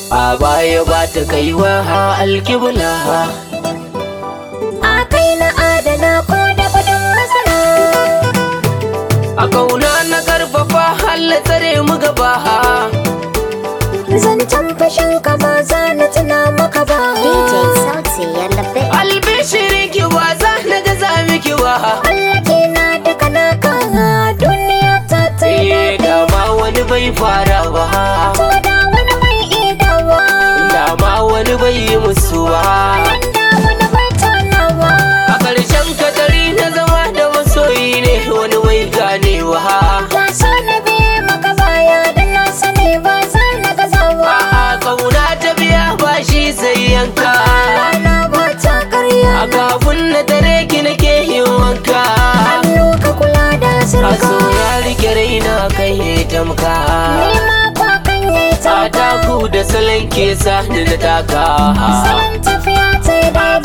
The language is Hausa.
a baya ba ta kaiwa alkibla a kai na adana ko da kudin masara a kauna na karfafa halla tsare mu gaba zancen fashin ka ba za na tuna maka ba DJ Sauti ya labe. albishirin ki ba za na gaza miki ba Allah ke na duka naka duniya ta ta yi Eh, dama wani bai fara ba ko da wani mai idawa dama wani bai yi musu ba da wani mai tanawa a ƙarshen katari na zama da masoyi ne wani bai ganewa ka so na biye maka baya da na sani ba za na gazawa a kauna ta biya ba shi sai yanka rana ba ta karya a kafin na tare ki nake yin wanka hannu ka kula da a sirka so ya rike raina kai ya tamka ni ma kwa kan yi a tauka taku da salon ke sa ni na taka salon tafiya ta yi daya